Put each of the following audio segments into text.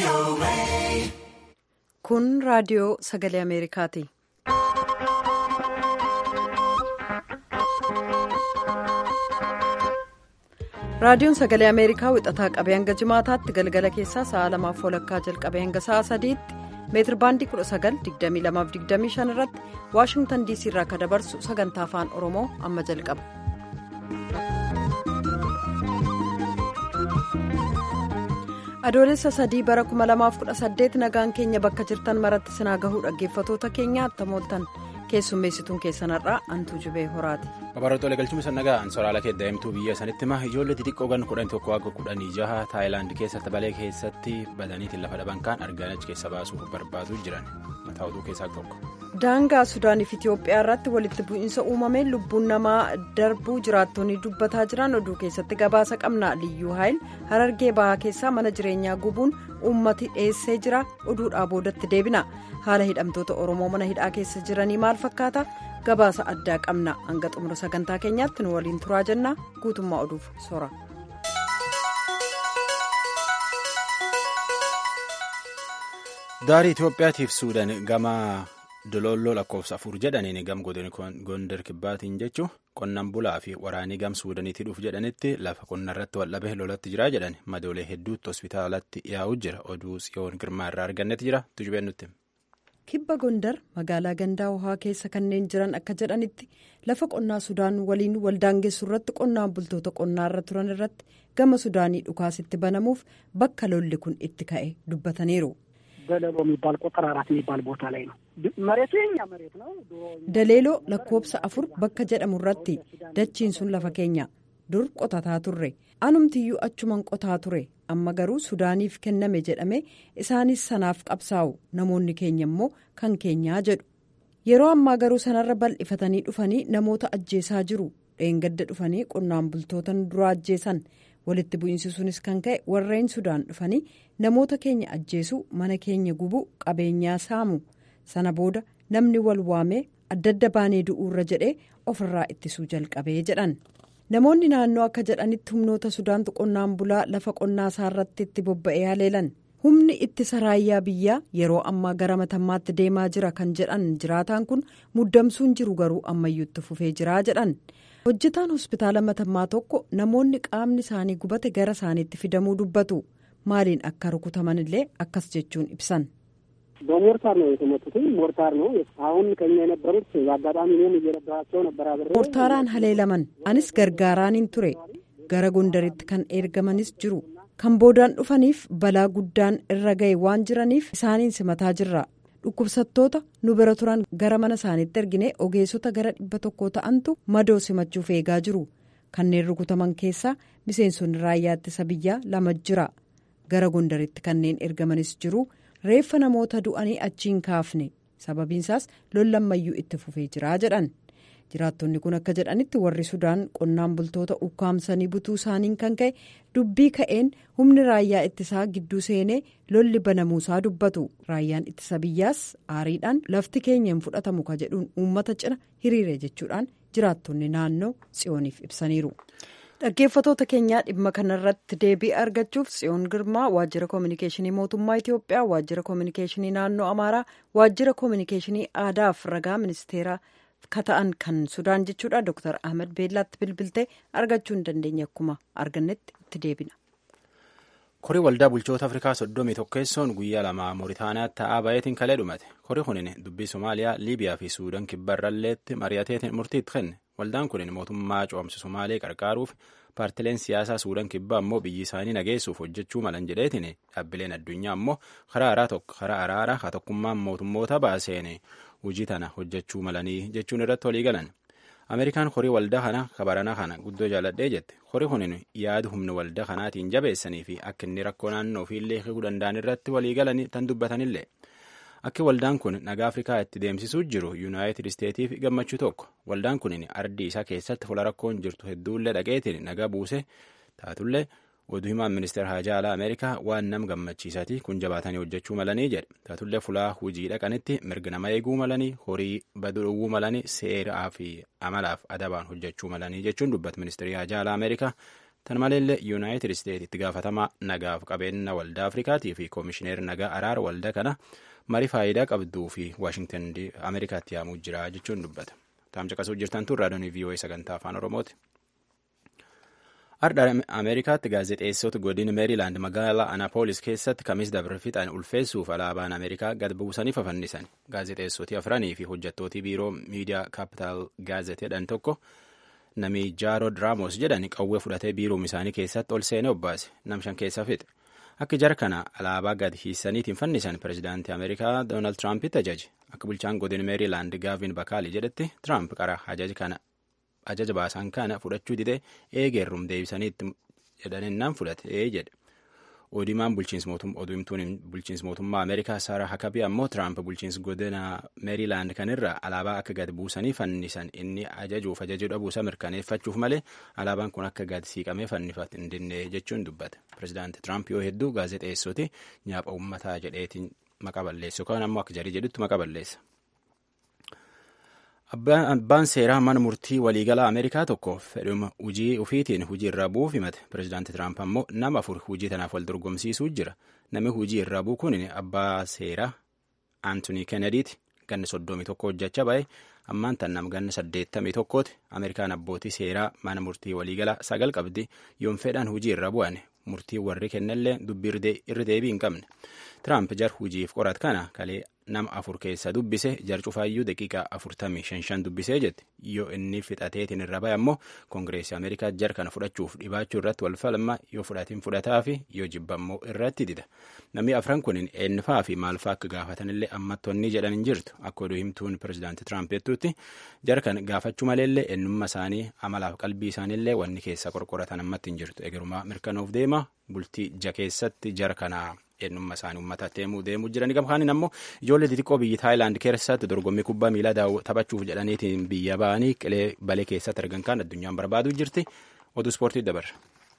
Kun raadiyoo sagalee Ameerikaati. Raadiyoon sagalee Ameerikaa wixataa qabee hanga jimaataatti galgala keessaa sa'a lamaaf walakkaa jalqabee hanga sa'a sadiitti meetir baandii 19,2225 irratti Waashingtan DC irraa akka dabarsu sagantaa afaan Oromoo amma jalqaba. Adoolessa sadii bara 2018 nagaan keenya bakka jirtan maratti sinaa gahuu dhaggeeffatoota keenya attamooltan keessummeessituun keessanarraa antuu jubee horaati. Babaroota galchuma sannagaa ansoraala keeddaa'imtuu biyya sanitti ma ijoollee xixiqqoo gan kudhan tokko akka kudhanii jaha taayilaand keessatti balee keessatti badaniitiin lafa dhaban kaan argaan achi keessa baasuuf barbaaduu jiran mataa oduu keessaa tokko. Daangaa Suudaaniif Itiyoophiyaa irratti walitti bu'iinsa uumameen lubbuun namaa darbuu jiraattonni dubbataa jiran oduu keessatti gabaasa qabna liyyuu haayil harargee bahaa keessaa mana jireenyaa gubuun uummati dheessee jira oduudhaa boodatti deebina haala hidhamtoota oromoo mana hidhaa keessa jiranii maal fakkaata gabaasa addaa qabna hanga xumura sagantaa keenyaatti nu waliin turaa jenna guutummaa oduuf sora. daarii itiyoophiyaatiif suudaan gama. Dololloo lakkoofsa afur jedhaniin gam gondar kibbaatiin jechuun qonnaan bulaa fi waraanii gam suudaniitti dhuuf jedhanitti lafa qonnarratti waldhabee lolatti jira jedhan madoolee hedduutti hospitaalatti yaa'u jira oduu tsiyoon girmaa irraa argannetti jira tujubeen nutti. Kibba Gondar magaalaa gandaa hohaa keessa kanneen jiran akka jedhanitti lafa qonnaa Sudaan waliin waldaangeessu irratti qonnaan bultoota qonnaarra turan irratti gama Sudaanii dhukaasitti banamuuf bakka lolli kun itti ka'e dubbataniiru. ደለሎ የሚባል ቁጥር አራት የሚባል ቦታ ላይ ነው መሬቱ የኛ መሬት ነው daleeloo lakkoofsa afur bakka jedhamu irratti dachiin sun lafa keenya dur qotataa turre anumtiyyuu achuman qotaa ture amma garuu sudaaniif kenname jedhame isaanis sanaaf qabsaa'u namoonni keenya immoo kan keenyaa jedhu yeroo ammaa garuu sanarra bal'ifatanii dhufanii namoota ajjeesaa jiru dheengadda dhufanii qonnaan bultootan dura ajjeesan walitti bu'iinsi sunis kan ka'e warreen sudaan dhufanii namoota keenya ajjeesuu mana keenya gubuu qabeenyaa saamu sana booda namni wal waamee adda adda baanee du'uurra jedhee ofirraa ittisuu jalqabee jedhan namoonni naannoo akka jedhanitti humnoota sudaantu qonnaan bulaa lafa qonnaa isaarratti itti bobba'ee haleelan humni ittisa raayyaa biyyaa yeroo ammaa gara matammaatti deemaa jira kan jedhan jiraataan kun muddamsuun jiru garuu ammayyuutti fufee jiraa jedhan. hojjetaan hospitaala matammaa tokko namoonni qaamni isaanii gubate gara isaaniitti fidamuu dubbatu maaliin akka rukutaman illee akkas jechuun ibsan. በሞርታር ነው የተመቱት ሞርታር ነው አሁን ከኛ የነበሩት አጋጣሚ እኔም እየረዳኋቸው ነበር አብሬ moortaaraan haleelaman anis gargaaraaniin ture gara gondaritti kan ergamanis jiru kan boodaan dhufaniif balaa guddaan irra ga'e waan jiraniif isaaniin simataa jirra. dhukkubsattoota nu bira turan gara mana isaaniitti ergine ogeessota gara dhibba tokko ta'antu madoo simachuuf eegaa jiru kanneen rukutaman keessaa miseensonni raayyaa ittisa biyyaa lama jira gara gondaritti kanneen ergamanis jiru reeffa namoota du'anii achiin kaafne sababiinsaas lollammayyuu itti fufee jira jedhan jiraattonni kun akka jedhanitti warri sudaan qonnaan bultoota ukkaamsanii butuu isaaniin kan ka'e dubbii ka'een humni raayyaa ittisaa gidduu seenee lolli banamuusaa dubbatu raayyaan ittisa biyyaas aariidhaan lafti keenya hin fudhatamu ka jedhuun uummata cina hiriire jechuudhaan jiraattonni naannoo tsiyooniif ibsaniiru. dhaggeeffatoota keenyaa dhimma kanarratti deebii argachuuf tsiyoon girmaa waajjira koominikeeshinii mootummaa itiyoophiyaa waajjira koominikeeshinii naannoo amaaraa waajjira koominikeeshinii aadaaf ragaa ministeeraa. kata'an kan sudaan jechuudha dr ahmed beellaatti bilbiltee argachuu hin dandeenye akkuma argannetti itti deebina. korii waldaa bulchoota afrikaa soddomii tokkeessoon guyyaa lama mooritaaniyaatti ta'aa baay'eetiin kalee dhumate korii kunin dubbii somaaliyaa liibiyaa fi suudaan kibbarralleetti mari'ateetiin murtiitti kenne waldaan kunin mootummaa coomse somaalee qarqaaruuf paartileen siyaasaa suudaan kibbaa ammoo biyyi isaanii nageessuuf hojjechuu malan jedheetiin dhaabbileen addunyaa ammoo karaa araaraa haa tokkummaan mootummoota baaseen hojii tana hojjechuu malanii jechuun irratti walii galan ameerikaan horii waldaa kana kabarana kana guddoo jaaladhee jette horii kunin yaada humna waldaa kanaatiin jabeessanii fi akka inni rakkoo naannoo fi illee hiikuu danda'an irratti walii galanii tan dubbatanillee akka waldaan kun nagaa afrikaa itti deemsisuu jiru yuunaayitid isteetiif gammachuu tokko waldaan kunin ardii isaa keessatti fuula rakkoon jirtu hedduullee dhaqeetiin nagaa buuse taatullee oduu himaan ministeera haajaa alaa ameerikaa waan nam gammachiisati kun jabaatanii hojjechuu malanii jedhe taatullee fulaa hujii dhaqanitti mirga nama eeguu malanii horii baduu dhowwuu malanii seeraa fi amalaaf adabaan hojjechuu malanii jechuun dubbata ministeerii haajaa alaa ameerikaa tan maleellee yuunaayitid isteet itti gaafatamaa nagaaf qabeenya waldaa afrikaatii fi koomishineer nagaa araara waldaa kana marii faayidaa qabduu fi waashingtan ameerikaatti yaamuu jira jechuun dubbata taamsa qasuu jirtan tun raadiyoon vii'oo'ee sagantaa afaan oromooti. Ardha Ameerikaatti gaazexeessota godina Meeriilaand magaalaa Anaapolis keessatti kamis dabre fixan ulfeessuuf alaabaan Ameerikaa gad buusanii fafannisan. Gaazexeessoti afranii fi hojjettootii biiroo miidiyaa kaapitaal gaazet jedhan tokko nami Jaarod Raamos jedhan qawwee fudhatee biiroom isaanii keessatti ol seenee obbaase. Namshan keessa fixe. Akka jara kana alaabaa gad hiissaniitiin fannisan pirezidaantii Ameerikaa Doonaald Tiraampitti ajaje. Akka bulchaan godina Meeriilaand Gaavin Bakaali jedhetti Tiraamp qara ajaja kana ajaja baasan kana fudhachuu didee eegeerrum deebisaniitti jedhaninnaan fudhate jedhe odimaan odumtuun bulchiinsa mootummaa ameerikaa saara hakabii ammoo tiraamp bulchiinsa godina meeriilaand kanirra alaabaa akka gad buusanii fannisan inni ajajuuf ajajuu dhabuusa mirkaneeffachuuf malee alaabaan kun akka gad siiqamee fannifat hin dinne jechuun dubbate pirezidaanti tiraamp yoo hedduu gaazexeessoti nyaapha uummataa jedheetiin maqa balleessu yookaan ammoo akka jarii jedhutti maqa balleessa. Abbaan seeraa mana murtii waliigalaa Ameerikaa tokko fedhuma hujii ufiitiin hujii irraa bu'uuf himate. Pireezidaanti Tiraamp ammoo nama afur hujii tanaaf wal dorgomsiisuu jira. Namni hujii irraa bu'u kun abbaa seeraa Anthony Kennediiti. Ganni soddomii tokko hojjechaa ba'e ammaan tan nam ganna saddeettamii tokkooti. Ameerikaan abbootii seeraa mana murtii waliigalaa sagal qabdi. Yoon fedhan hujii irra bu'an murtii warri kennallee dubbii irra deebii hin qabne. Tiraamp jar hujiif qorat kana kalee nama afur keessa dubbise jar cufaayyuu daqiiqaa afurtamii shan shan dubbisee jette yoo inni fixateetiin irra ba'e ammoo koongireesii ameerikaa jar kana fudhachuuf dhibaachuu irratti wal falma yoo fudhatiin fudhataa fi yoo jibba ammoo irratti dida namni afran kun eenyufaa fi maalfaa akka gaafatanillee ammattonni jedhan hin jirtu akka oduu himtuun pirezidaanti tiraamp jettutti jar kan gaafachuu maleellee eenyummaa isaanii amalaaf qalbii isaaniillee wanni keessa qorqoratan ammatti hin jirtu egerumaa mirkanoof deema bultii ja keessatti jar kanaa eenyummaa isaanii uummataatti deemuu deemuu jiranii gamkaaniin ammoo ijoollee xixiqqoo biyyi taayilaand keessatti dorgommii kubbaa miilaa taphachuuf jedhaniitiin biyya ba'anii qilee balee keessatti argan kan addunyaan barbaaduu jirti oduu ispoortii dabarra.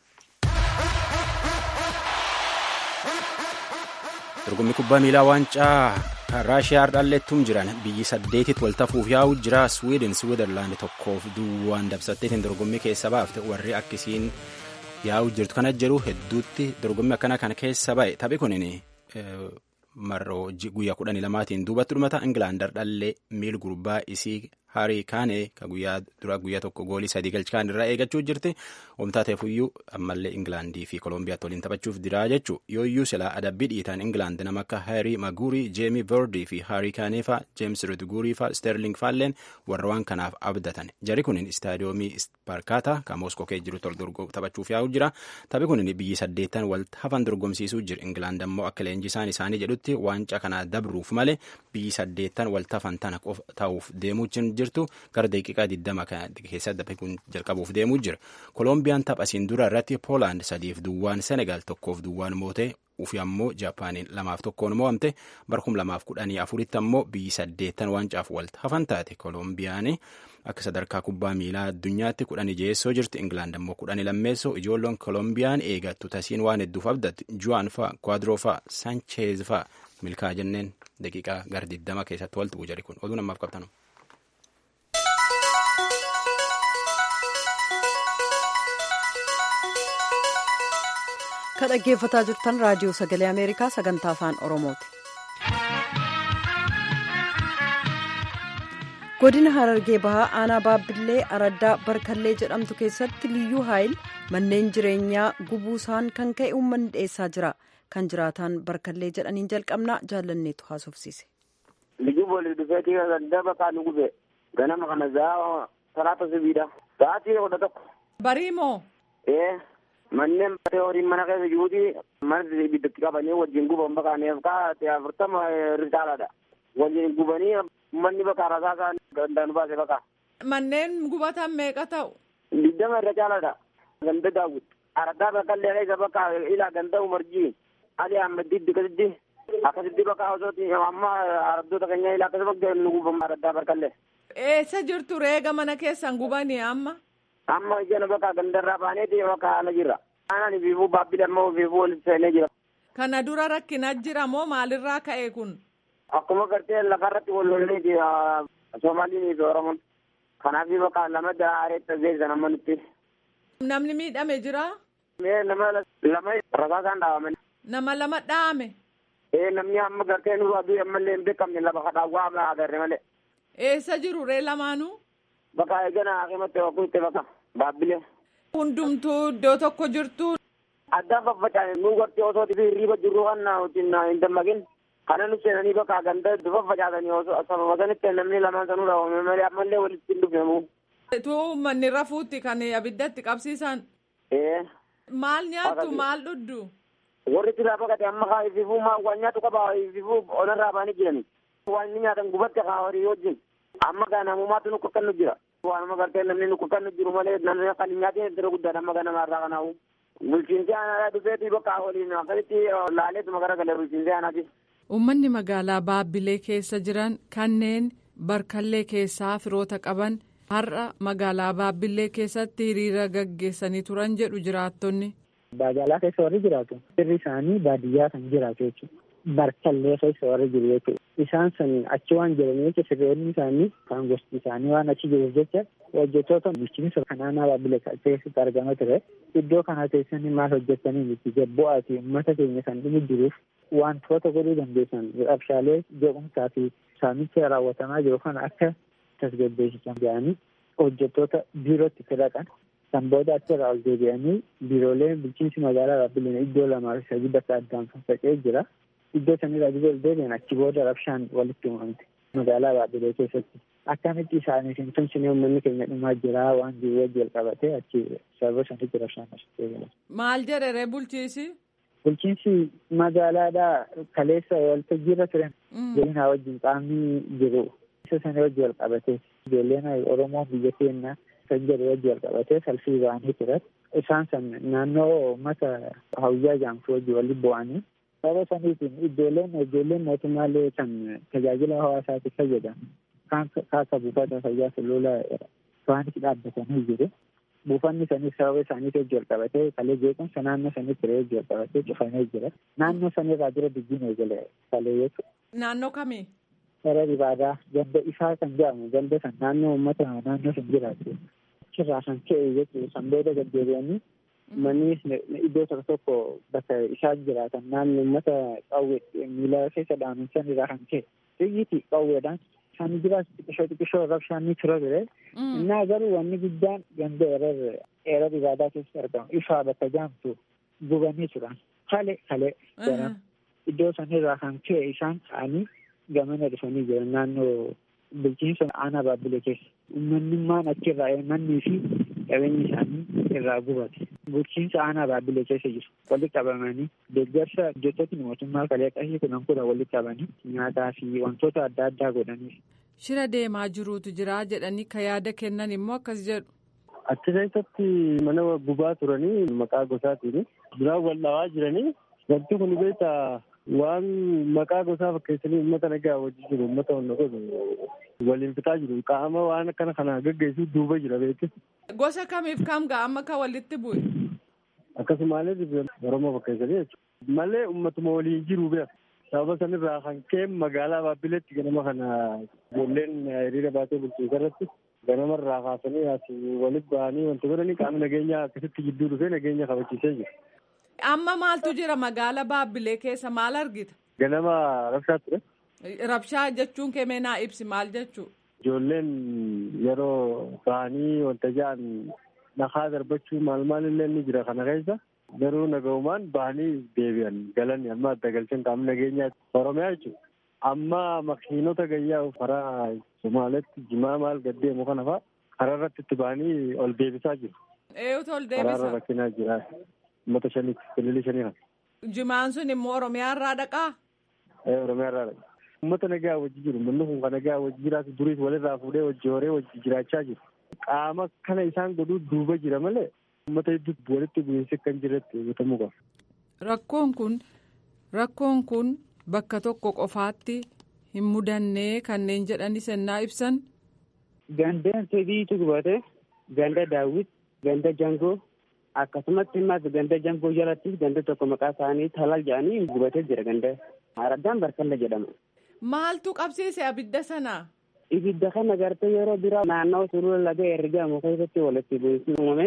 dorgommii kubbaa miilaa waancaa raashiyaa dhaalleettuun jiran biyyi saddeetitti waltafuuf yaa'u jira swiidin swiizerlaand tokkoof duwwaan dabsatteetiin dorgommii keessa baafte warri akkisiin yaa'u jirtu kana jedhu hedduutti dorgommii akkana kana keessa ba'e taphi kunin marroo guyyaa kudhanii lamaatiin duubatti dhumata ingilaandar dhallee miil gurbaa isii harii kaanee ka guyyaa dura guyyaa tokko goolii sadii galchaan irraa eegachuu jirti omtaa ta'eefuyyuu ammallee ingilaandii fi koolombiyaatti waliin taphachuuf diraa jechuu yooyyuu silaa adabbii dhiitaan ingilaand nama akka haarii maguurii jeemii verdii fi haarii kaanee faa jeems ridguurii faa sterling faalleen warra waan kanaaf abdatan jari kunin istaadiyoomii isparkaata ka mooskoo kee jiru tol taphachuuf yaa'u jira taphi kunin biyyi saddeettan wal hafan dorgomsiisuu jira ingilaand ammoo akka leenjisaan isaanii jedhutti waancaa kana dabruuf malee biyyi saddeettan wal hafan tana ta'uuf deemuu jirtu gara daqiiqaa 20 keessatti taphi kun jalqabuuf deemuu jira kolombiyaan taphasiin dura irratti poolaand sadiif duwwaan senegaal tokkoof duwwaan mootee ufi ammoo jaapaaniin lamaaf tokkoon mo'amte barkum lamaaf kudhanii afuritti ammoo biyyi saddeettan waancaaf walitti hafan taate kolombiyaan akka sadarkaa kubbaa miilaa addunyaatti kudhanii jeessoo jirti ingilaand ammoo kudhanii lammeessoo ijoolloon kolombiyaan eegattu tasiin waan hedduuf abdatti juwaan faa kwaadroo faa sancheez faa milkaa jenneen daqiiqaa gara 20 keessatti walti bu'u jari kun oduu namaaf qabtanu. ka dhaggeeffataa jirtan raadiyoo sagalee ameerikaa sagantaa afaan oromooti. godina harargee bahaa aanaa baabbillee araddaa barkallee jedhamtu keessatti liyyuu haayil manneen jireenyaa gubuusaan kan ka'e uummanni dhiyeessaa jira kan jiraataan barkallee jedhaniin jalqabnaa jaallanneetu haasofsiise. liyyuu boolii dhufeetii araddaa bakkaa nu gube ganama kana zaa salaata sibiidha sa'aatii kudha tokko. barii moo. ee. manneen batee horiin mana keessa jiruuti mana ibiddatti qabanii wajjin guban baqaaneef kaa'ate afurtama ritaaladha wajjin gubanii manni bakka rasaasaa gandaan baase bakka. Manneen gubatan meeqa ta'u? Digdama irra caaladha. Ganda daawwit. Araddaa bakkallee keessa bakka ilaa ganda umarjii. Ali Ahmed akkasitti akkasitti bakka osooti amma araddoota keenya ilaa akkasuma nu gubamu araddaa bakkallee. Eessa jirtu reega mana keessan gubanii amma? amma ijana bakka gandarraa baaneeti bakka haala jira. Aanaan fiifuu baabbilee ammoo fiifuu walitti seenee jira. Kana dura rakkina jira moo maalirraa ka'e kun? Akkuma gartee lafarratti wal lolleeti Somaaliin fi Oromoon. Kanaaf bakka lama daareetta geessan amma nutti. Namni miidhame jira? Mee nama lama rasaasaan dhaabamani. Nama lama dhaame? Ee namni amma gartee nurraa du'e ammallee hin beekamne lafa kadhaawwaa amma agarre malee. Eessa jiru ree lamaanuu? Bakka eegana hakimatti wakuutte bakka baabbilee. Hundumtuu iddoo tokko jirtu. Addaan faffacaane nuu gartee osoo hirriiba jirru kan wajjin hin dammaqin. Kana nu seenanii bakka ganda faffacaasanii osoo sababa sanitti namni lamaan sanuu dhaabame malee ammallee walitti hin dhufnemu. Tuu manni rafuutti kan abiddatti qabsiisan. Ee. Maal nyaattu maal dhuddu? Warri silaa baqate amma kaa ififuu maa waan nyaatu qaba ififuu onarraa baanii jirani. Waan inni nyaatan gubatti kaa horii wajjin. Amma gaa namumaatu nu kakkannu jira. Waanuma gartee namni nu kakkannu jiru malee namni kan hin nyaatin iddoo guddaadha amma ganamarraa kanaawu. Bulchiinsi aanaa dhufeetii bakka waliin akkasitti laaleetuma garagalee bulchiinsi aanaati. Uummanni magaalaa Baabbilee keessa jiran kanneen barkallee keessaa firoota qaban har'a magaalaa Baabbilee keessatti hiriira gaggeessanii turan jedhu jiraattonni. Magaalaa keessa warri jiraatu firri isaanii baadiyyaa kan jiraatu jechuudha. Barkallee keessa warri jiru jechuudha. Isaan san achi waan jiraniif jecha sirreewwan isaanii kan gosti isaanii waan achi jiruuf jecha hojjettoota bulchiinsa kanaanaa Baabbilee keessatti argama ture. Iddoo kana teessanii maal hojjetanii miti jabbo'aa fi uummata keenya kan dhumu jiruuf wantoota godhuu dandeessan rabshaalee jeequmsaa fi saamicha raawwatamaa jiru kana akka tasgabbeessisan jedhanii hojjettoota biirootti fedhaqan kan booda achirraa ol deebi'anii biiroolee bulchiinsi magaalaa Baabbileen iddoo lamaa fi sadii bakka addaan faffaca'ee jira. Iddoo sanirraa biyya ol deebi'an achi booda rabshaan walitti uumamte magaalaa Baabbilee keessatti. Akkamitti isaaniif hin tumsine uummanni keenya dhumaa jira waan jiru wajji wal qabatee achi sababa sanitti rabshaan asitti eegala. Maal jedhere bulchiisi? Bulchiinsi magaalaadhaa kaleessa waltajjiirra turan godina wajjin qaamni jiru. Isa sana wajji wal qabatee ijoolleen Oromoo biyya keenya kan jedhu wajji wal qabatee salfii ba'anii turan. Isaan san naannoo uummata hawiyyaa jaamtu wajji walitti bu'anii sababa saniitiin ijoolleen ijoolleen mootummaallee kan tajaajila hawaasaatiif fayyadan kan kaasa buufata fayyaa sulula isaanitti dhaabbatanii jiru. buufanni saniif sababa isaaniif wajji wal qabatee kalee jeequmsa naannoo sanii ture wajji wal qabatee cufamee jira. Naannoo sanirraa dura dubbiin eegale kalee jechuudha. Naannoo kamii? Gara ibaadaa ganda isaa kan jedhamu ganda san naannoo uummata naannoo san jiraatu. Achirraa kan ka'e jechuudha. San booda gaddeebi'anii manni iddoo tokko tokko bakka isaan jiraatan naannoo uummata qawwee miila keessa dhaaman san irraa kan ka'e. Xiyyiiti qawweedhaan isaan jiraatu xiqqishoo xiqqishoo rabshaan ni tura ture. Innaa garuu wanni guddaan ganda erer erer ibaadaa keessatti argamu ifaa bakka jaamtu gubanii turan. Kale kale jedhama. Iddoo sanirraa kan ka'e isaan ka'anii gamana dhufanii jiran naannoo bulchiinsa aanaa baabbilee keessa. Uummanummaan achirraa mannii fi qabeenyi isaanii irraa gubate. Bulchiinsa aanaa baabbilee keessa jiru. Walitti qabamanii deeggarsa hojjettoonni mootummaa kalee qashii kudhan kudha walitti qabanii nyaataa fi wantoota adda addaa godhaniif. Shira deemaa jiruutu jira jedhanii ka yaada kennan immoo akkas jedhu. Achi keessatti mana gubaa turanii maqaa gosaatiin duraan wal dhawaa jiranii wanti kun beektaa waan maqaa gosaa fakkeessanii uummata nagaa wajji jiru uummata wanna godhu waliin fixaa jiru qaama waan akkana kana gaggeessu duuba jira beekti. Gosa kamiif kam ga'a amma ka walitti bu'e? Akkasumaalee Oromoo fakkeessanii jechuudha. Malee uummatuma waliin jiru beeka. sababa sanirraa kan ka'e magaalaa Baabbileetti ganama kana ijoolleen hiriira baatee bulchiinsa irratti ganamarraa kaasanii as walitti ba'anii wanti godhanii qaamni nageenyaa akkasitti gidduu dhufee nageenya kabachiisee jira. Amma maaltu jira magaala Baabbilee keessa maal argita? Ganama rabshaa ture. Rabshaa jechuun kee naa ibsi maal jechuu? Ijoolleen yeroo ba'anii wanta ja'an dhakaa darbachuu maal maal illee ni jira kana keessa. garuu naga'umaan bahanii deebi'an galanii amma adda galchan qaamni nageenyaa oromiyaa jechuudha. Amma makiinota gayyaa karaa Somaaleetti jimaa maal gaddeemu kana fa'a karaa irratti itti bahanii ol deebisaa jiru. Eeyutu ol Karaarra deebisa? rakkinaa jira. Uummata shaniiti, bililii shanii kana. Jimaan sun immoo Oromiyaa irraa dhaqaa? Ee Oromiyaa irraa dhaqa. Uummata nagaa wajji jiru. Manni kun kan nagaa wajji jiraatu duriis walirraa fuudhee wajji horee wajji jiraachaa jiru. Qaama kana isaan godhuu duuba jira malee uummata hedduutti walitti bu'iinsi kan jirretti hubatamuu qaba. Rakkoon kun rakkoon kun bakka tokko qofaatti hin mudannee kanneen jedhani sennaa ibsan Gandeen sadiitu gubate ganda daawwit ganda jangoo akkasumatti immas ganda jangoo jalatti ganda tokko maqaa isaanii talal jedhanii gubatee jira ganda araddaan barkalla jedhama. maaltu qabsiise abidda sana Ibidda kana gartee yeroo biraa naannoo sulula laga ergamu keessatti walitti bu'iinsi uumame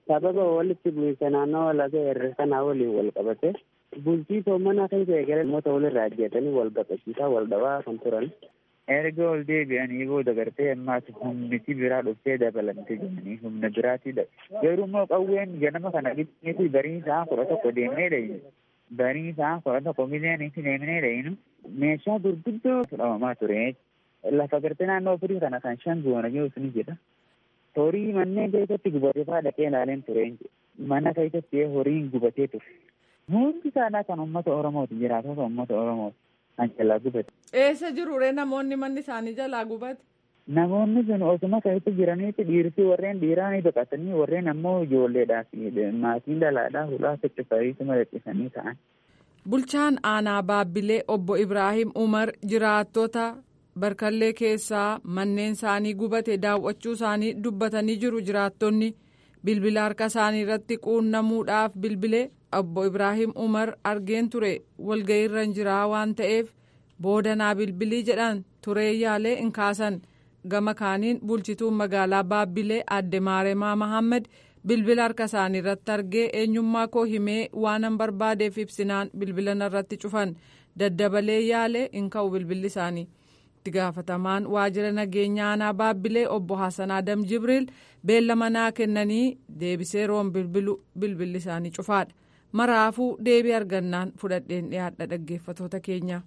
sababa walitti bu'iinsa naannoo laga irra kanaa waliin wal qabate bultii soommanaa kan ta'e gara namoota walirraa ajjeetanii wal baqachiisaa wal dhabaa kan turan. erga ol deebi'anii booda gartee ammaas humniti biraa dhuftee dabalamte jedhanii humna biraatidha garuu immoo qawween ganama kana gidduutti barii isaa kudha tokko deemnee dhayinu barii isaa kudha tokko miliyoonitti deemnee dhayinu meeshaa gurguddoo fudhamamaa ture lafa gartee naannoo firii kana kan shan goona jiru ni jedha horii manneen keessatti gubatee faa dhaqee ilaaleen ture mana keessatti horiin gubatee ture hundi isaanii kan uummata oromooti jiraatota uummata oromooti. kan jalaa gubate. Eessa jirure namoonni manni isaanii jalaa gubate? Namoonni sun osuma keessatti jiranitti dhiirsi warreen dhiiraa ni baqatanii warreen ammoo ijoolleedhaa fi maatiin dhalaadhaa hulaa ficcifariitu madaqisanii ta'an. Bulchaan aanaa Baabbilee obbo Ibraahim Umar jiraattota barkallee keessaa manneen isaanii gubate daawwachuu isaanii dubbatanii jiru jiraattonni bilbila harka isaanii irratti quunnamuudhaaf bilbilee obbo Ibraahim Umar argeen ture walga'iirra jiraa waan ta'eef boodanaa bilbilii jedhan turee yaalee hin kaasan gama kaaniin bulchituun magaalaa Baabbilee adde Maaremaa Mahammed bilbila harka isaanii irratti argee eenyummaa koo himee waanan barbaadeef ibsinaan bilbila irratti cufan daddabalee yaalee hin ka'u bilbilli isaanii. itti gaafatamaan waajjira nageenya aanaa baabbilee obbo Hassan Adam Jibriil beellama naa kennanii deebisee roon bilbilu bilbilli isaanii cufaadha. Maraafuu deebii argannaan fudhadheen dhiyaadha dhaggeeffatoota keenya.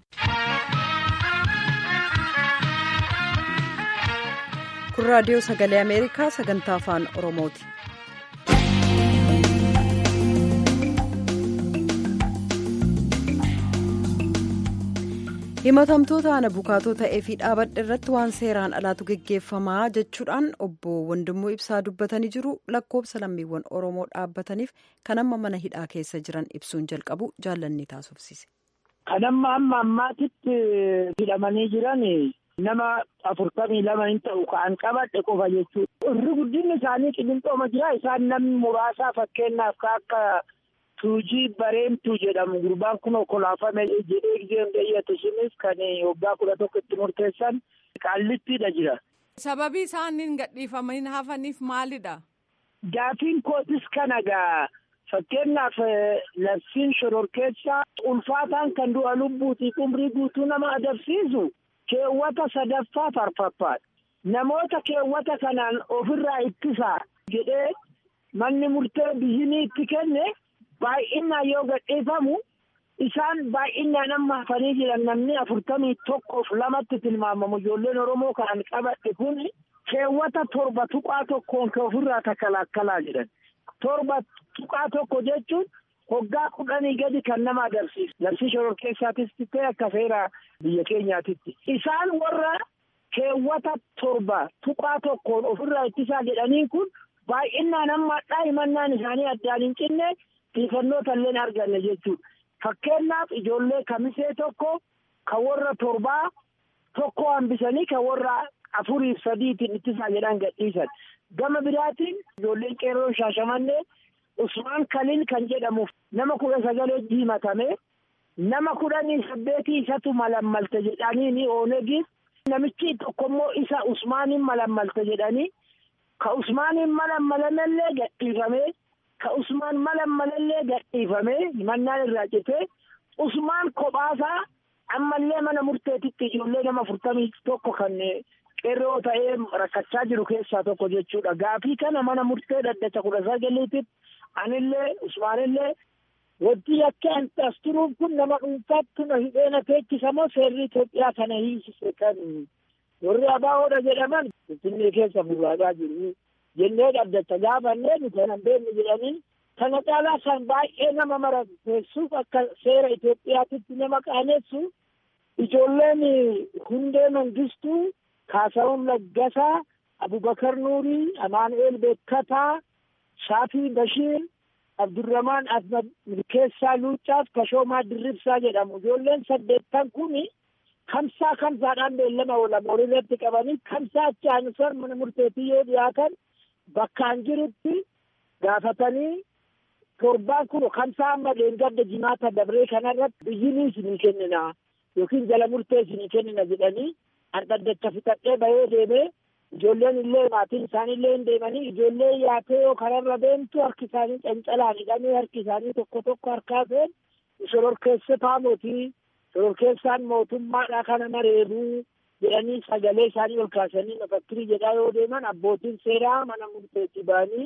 Kun raadiyoo sagalee Ameerikaa sagantaa afaan Oromooti. himatamtoota ana bukaatoo ta'ee fi dhaabadha irratti waan seeraan alaatu geggeeffamaa jechuudhaan obbo Wandimmoo Ibsaa dubbatanii jiru lakkoobsa lammiiwwan Oromoo dhaabbataniif kan amma mana hidhaa keessa jiran ibsuun jalqabu jaallanni taasifsiise. Kan amma amma ammaatitti hidhamanii jiran nama afurtamii lama hin ta'u kan qabadhe qofa jechuudha. Irri guddinni isaanii qilinxooma jira isaan namni muraasaa fakkeenyaaf akka tuujii bareemtuu jedhamu gurbaan kun okolaafame jedhee giseen dheeyyate isinis kan waggaa kudha tokko itti murteessan qaallittiidha jira. Sababii isaaniin gadhiifamanii hafaniif maalidha? Gaafiin kootis kana gaa fakkeenyaaf labsiin shororkeessaa ulfaataan kan du'a lubbuutii umrii guutuu nama adabsiisu keewwata sadaffaa farfaffaadha. Namoota keewwata kanaan ofirraa ittisaa jedhee manni murtee biyyinii itti kenne baay'inaan yoo gadhiifamu isaan baay'inaan amma hafanii jiran namni afurtamii tokkoof lamatti tilmaamamu ijoolleen Oromoo kan qabadhe kun keewwata torba tuqaa tokkoon kan ofirraa takalakkalaa jedhan. Torba tuqaa tokko jechuun hoggaa kudhanii gadi kan nama agarsiisu. Labsii shororkeessaatis ta'e akka seera biyya keenyaatitti. Isaan warra keewwata torba tuqaa tokkoon ofirraa ittisaa jedhaniin kun baay'inaan amma daa'imannaan isaanii addaan hin cinne xiyyeeffannoo illee arganne jechuudha. Fakkeenyaaf ijoollee kamisee tokko kan warra torbaa tokko hambisanii kan warra afuriif sadiitiin ittisaa jedhan gadhiisan. Gama biraatiin ijoolleen qeerroo shaashamannee Usmaan Kaliil kan jedhamuuf nama kudha sagalee himatame nama kudhanii saddeetii isatu malammalte jedhanii oonegiif namichi tokkommoo isa Usmaaniin malammalte jedhanii ka Usmaaniin malammalamellee gadhiifamee ka Usmaan malammalallee gadhiifamee himannaan irraa citee Usmaan kophaasaa ammallee mana murteetitti ijoollee nama afurtamii tokko kan qeerroo ta'ee rakkachaa jiru keessaa tokko jechuudha. Gaafii kana mana murtee dhaddacha kudha sagaliititti anillee Usmaanillee wanti akka as turuuf kun nama dhuunfaatti na hidheena teechisamoo seerri Itoophiyaa kana hiisise kan warri abaahoodha jedhaman Finfinnee keessa burraagaa jiru. Jennee dhaddacha gaafannee nu kanan beeknu jedhanii kana caalaa kan baay'ee nama marateessuuf akka seera Itoophiyaatitti nama qaanessu ijoolleen hundee mangistuu Kaasawun Laggasaa, Abubakar Nuurii, Amaanu'eel Beekkataa, Shaafii Bashiir, Abdurramaan Ahmad Milkeessaa Luucaaf Kashoomaa Dirribsaa jedhamu. Ijoolleen saddeettan kuni kamsaa kamsaadhaan beellama oolan horiirratti qabanii kamsaa achi aanusan mana murteetii yoo dhiyaatan bakkaan jirutti gaafatanii torbaan kun kamsaa amma leengadda jimaata dabree kanarratti biyyinii isinii kennina yookiin jala murtee isinii kennina jedhanii an dhaddacha fixadhee bahee deemee ijoolleen illee maatiin isaaniillee hin deemanii ijoollee yaatee yoo kararra deemtu harki isaanii cancalaan hidhamee harki isaanii tokko tokko harkaa seen shororkeessataa mootii shororkeessaan mootummaadha kana mareebuu jedhanii sagalee isaanii ol kaasanii mafakkirii jedhaa yoo deeman abbootiin seeraa mana murteetti ba'anii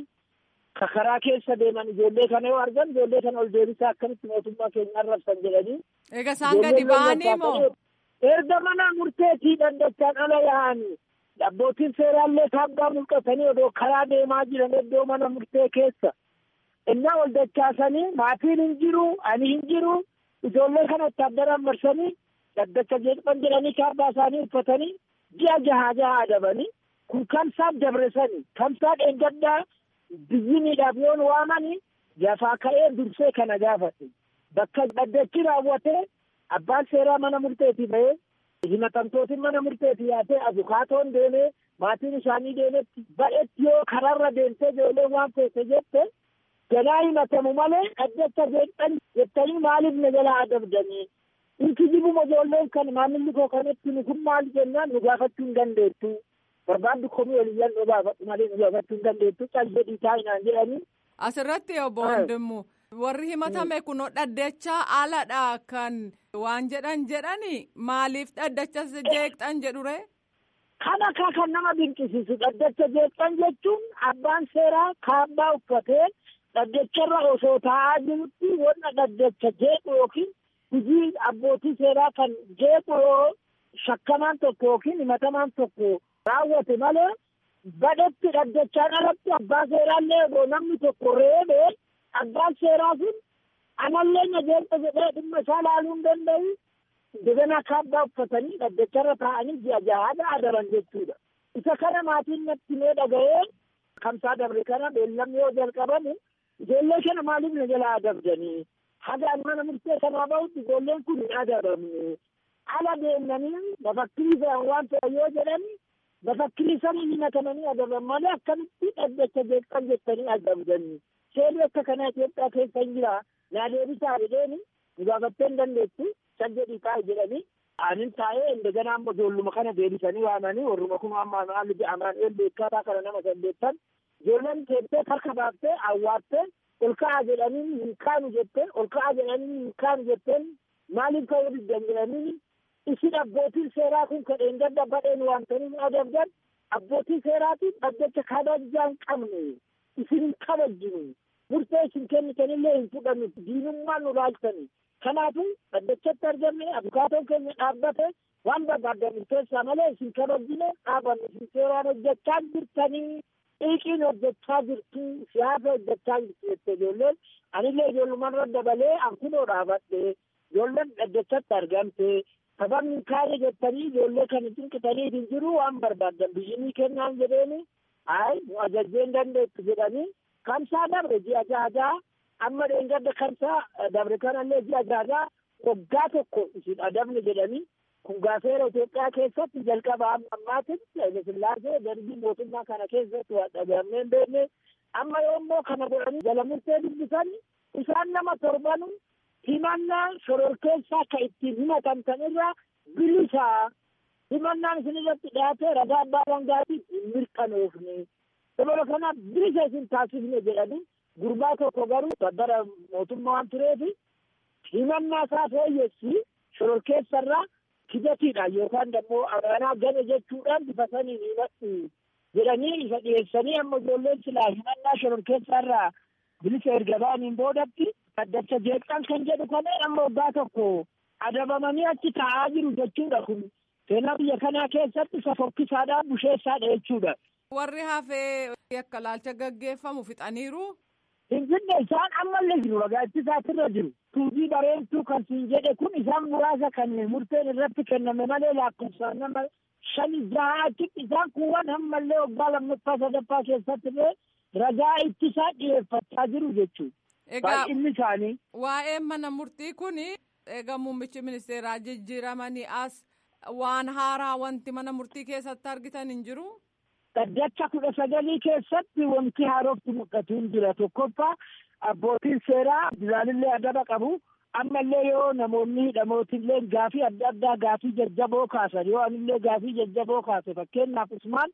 karaa keessa deeman ijoollee kana yoo argan ijoollee kana ol deebisaa akkamitti mootummaa keenya arrabsan jedhanii. Egaa isaan gadi ba'anii moo? Erga mana murteetii dandachaan ala yaa'anii abbootiin seeraallee kaabbaa mul'atanii odoo karaa deemaa jiran iddoo mana murtee keessa. Innaa ol dachaasanii maatiin hin jiru ani hin jiru ijoollee kana itti addaraan marsanii daddacha jeeqban jedhanii kaabbaa isaanii uffatanii ji'a jahaa jahaa adabanii kun kamsaa dabresanii kamsaa dheengaddaa biyyiniidhaaf yoon waamanii jafaa ka'ee dursee kana gaafate bakka dhaddachi raawwatee abbaan seeraa mana murteetii ba'ee himatamtootiin mana murteetii yaatee abukaatoon deemee maatiin isaanii deemetti badhetti yoo kararra deemtee ijoolleen waan feete jette ganaa himatamu malee dhaddacha jeeqxan jettanii maaliif na jalaa adabdanii inki jibuma ijoolleen kan maamilli koo kanatti nu kun maal jennaan nu gaafachuu hin dandeettu barbaaddu komii oliyyan nu gaafadhu malee nu gaafachuu hin dandeettu cal jedhii taa'inaan jedhanii. Asirratti obbo Wandimmu warri himatame kunoo dhaddachaa aladha kan waan jedhan jedhani maaliif dhaddachas jeeqxan jedhure. Kana kaa kan nama dinqisiisu dhaddacha jeeqxan jechuun abbaan seeraa kaabbaa uffatee dhaddacharra osoo taa'aa jirutti wanna dhaddacha jeequ yookiin hojii abbootii seeraa kan jeequ yoo shakkamaan tokko yookiin himatamaan tokko raawwate malee badhetti dhaddachaan alatti abbaa seeraallee yoo namni tokko reebee abbaan seeraa sun amallee na jeeqa jedhee dhimma isaa laaluu hin danda'u degana kaabbaa uffatanii dhaddacharra taa'anii ji'a jahaadha adaban jechuudha. Isa kana maatiin natti mee dhaga'ee kamsaa dabre kana beellamni yoo jalqabame ijoollee kana maaliif na jalaa adabdanii hagaan mana murtee kanaa bahutti ijoolleen kun hin adabamne ala deemnanii mafakkirii fe'an waan ta'e yoo jedhani mafakkirii sanii himatamanii adaban malee akkamitti dhaddacha jeeqxan jettanii adabdanii seerri akka kana Itoophiyaa keessa hin jira naa deebisaa jedheeni nu gaafattee hin dandeettu san jedhii taa'e jedhanii anin taa'ee indegana amma ijoolluma kana deebisanii waamanii warruma kun amma maalli jedhamaan beekataa kana nama san beektan ijoolleen teessee harka baaftee awwaattee ol ka'a jedhanii hin kaanu jetteen ol ka'a jedhanii hin kaanu jetteen maaliif ka'uu diddan jedhanii isin abbootiin seeraa kun kadheen gadda badheen waamtanii nu adabdan abbootiin seeraatiin dhaddacha kabajaa hin qabne isin hin kabajjinu murtee isin kennitanillee hin fudhannu diinummaan nu laaltani kanaafuu dhaddachatti argamne abukaatoon keenya dhaabbate waan barbaaddan keessaa malee isin kabajjine dhaabanne isin seeraan hojjechaa jirtanii xiiqiin hojjechaa jirtu siyaasa hojjechaa jirtu jette ijoolleen anillee ijoollumarra dabalee an kunoo dhaabadhe ijoolleen dhaddachatti argamte sababni kaane jettanii ijoollee kan cinqitanii hin jiru waan barbaaddan biyyinii kennaan jedheeni ay nu ajajjee hin dandeettu jedhanii kamsaa dabre ji'a jaha amma dheengadda kamsaa dabre kanallee ji'a jaha waggaa tokko isin adabne jedhanii kun gaafeera Itoophiyaa keessatti jalqaba amma ammaatiin Hayile Sillaasee darbii mootummaa kana keessatti waa dhagahamee hin beekne amma yoommoo kana godhanii jala murtee dubbisan isaan nama torbanu himannaa shororkeessaa ka ittiin himatamtan irraa bilisaa himannaan isin irratti dhiyaatee ragaa abbaa alangaatiif hin mirkanoofne dabala kana bilisa isin taasifne jedhanii gurbaa tokko garuu babbara mootummaa waan tureefi himannaa isaa fooyyessi shororkeessarraa kijatiidha yookaan dammoo amaanaa gane jechuudhaan bifa saniin himadhu jedhanii isa dhiyeessanii amma ijoolleen silaa himannaa shororkeessaarraa bilisa erga ba'aniin boodatti dhaddacha jeeqxan kan jedhu kana amma waggaa tokko adabamanii achi taa'aa jiru jechuudha kun seenaa biyya kanaa keessatti isa fokkisaadhaa busheessaadha jechuudha. Warri hafee akka laalcha gaggeeffamu fixaniiru. Finfinne isaan ammallee jiru ragaa ittisaatirra jiru. Tuubii bareedduu kan siin jedhe kun isaan muraasa kan murteen irratti kenname malee lakkoofsaan nama shani jaha achitti isaan kuuwwan ammallee waggaa lammaffaa sadaffaa keessatti illee ragaa ittisaa dhiyeeffachaa jiru jechuudha. Egaa Baay'inni isaanii. waa'een mana murtii kun egaa muummichi ministeeraa jijjiiramanii as waan haaraa wanti mana murtii keessatti argitan hin jiru. Dhaddacha kudha sagalii keessatti wanti haarofti mul'atu hin jira tokkoffaa abbootiin seeraa bilaalillee adaba qabu ammallee yoo namoonni hidhamootillee gaafii adda addaa gaafii jajjaboo kaasan yoo anillee gaafii jajjaboo kaase fakkeenyaaf usmaan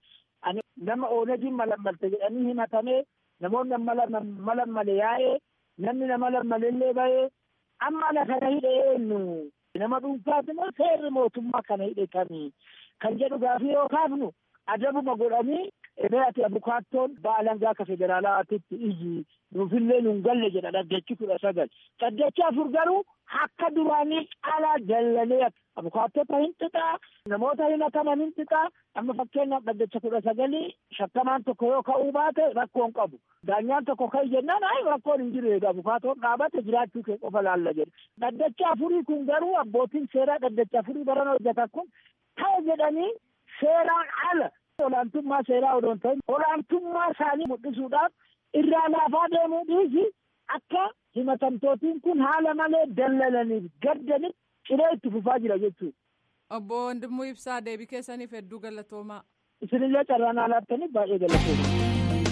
ani nama oonagin malammalte jedhanii himatamee namoonni malammale yaa'ee namni nama lammalellee ba'ee amma ana kana hidhe eenyu nama dhuunfaati moo seerri mootummaa kana hidhe kamii kan jedhu gaafii yoo kaafnu adabuma godhanii ebe ati abukaattoon baalangaa akka federaalaatitti iyyi nuufillee nun galle jedha dhaddachi kudha sagal dhaddachi afur garuu akka duraanii caalaa dallalee abukaattota hin xixaa namoota himataman hin xixaa amma fakkeenyaaf dhaddacha kudha sagalii shakkamaan tokko yoo ka'uu baate rakkoon qabu daanyaan tokko ka'i jennaan ay rakkoon hin jiru eega abukaatoon dhaabate jiraachuu kee qofa laalla jedhe dhaddacha afurii kun garuu abbootiin seeraa dhaddacha afurii baran hojjetan kun ta'e jedhanii seeraan ala olaantummaa seeraa odoon ta'in olaantummaa isaanii mul'isuudhaaf irraa laafaa deemuu dhiisi akka himatamtootiin kun haala malee dallalaniif gaddaniif ciree itti fufaa jira jechuudha. Obbo Wandimmoo Ibsaa deebii keessaniif hedduu galatoomaa. Isinillee carraan haalaattaniif baay'ee galatoomaa.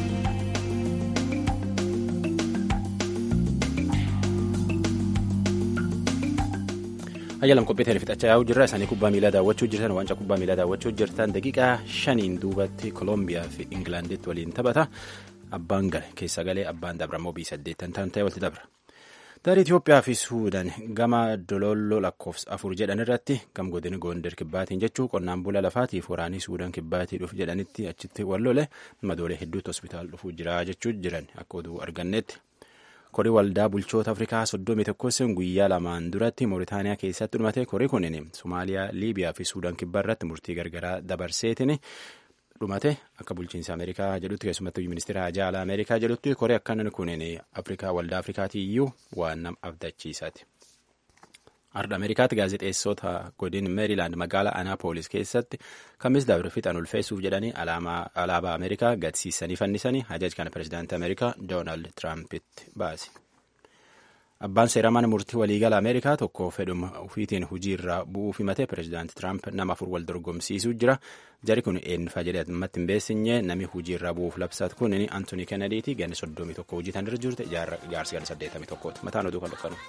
ayyalam qophii ta'e fixachaa yaa'uu jirra isaanii kubbaa miilaa daawwachuu jirtan waancaa kubbaa miilaa daawwachuu jirtan daqiiqaa shaniin duubatti kooloombiyaa fi ingilaanditti waliin taphata abbaan gale keessa galee abbaan dabra moobii saddeettan ta'an ta'e walitti dabra. Daarii Itoophiyaa fi Suudaan gama Dololloo lakkoofsa afur jedhan irratti gam godina Goondar kibbaatiin jechuu qonnaan bula lafaatiif waraanii Suudaan kibbaatii dhufu jedhanitti achitti wal lole madoolee hedduutti hospitaal dhufuu jira jechuu jiran akka oduu argannetti. korii waldaa bulchoota afrikaa soddomii tokkoon guyyaa lamaan duratti mooritaaniyaa keessatti dhumate korii kunin somaaliyaa liibiyaa fi suudaan kibbaa irratti murtii gargaraa dabarseetiin dhumate akka bulchiinsa ameerikaa jedhutti keessumattuu ministeera haajaa ameerikaa jedhutti korii akkanan kunin afrikaa waldaa afrikaatii iyyuu waan nama abdachiisaati. Arda Ameerikaatti gaazexeessota godin Meerilaand magaalaa Anaapolis keessatti kamis dabre fixan ulfeessuuf jedhanii alaabaa Ameerikaa gadsiisanii fannisanii hajaj kana pirezidaantii Ameerikaa Doonaald Tiraampiti baase. Abbaan seeraa mana murtii waliigala Ameerikaa tokko fedhuma ofiitiin hujii irraa bu'uuf himate pirezidaantii Tiraamp nama afur wal dorgomsiisuu jira. Jari kun eenyufa jedhee ammatti hin beesinye nami hujii irraa bu'uuf labsaatu kun Antoonii Kennediiti ganni soddomii tokko hojii tan irra jirte jaarsi ganni saddeettamii tokkooti. Mataan oduu kan dhukkanu.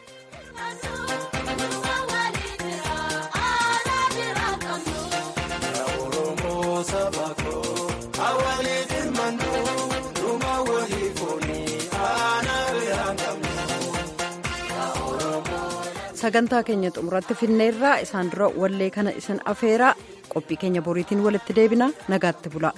sagantaa keenya xumuratti finneerraa isaan dura wallee kana isin afeeraa qophii keenya boriitiin walitti deebina nagaatti bula.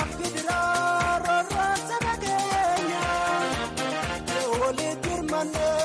Monday.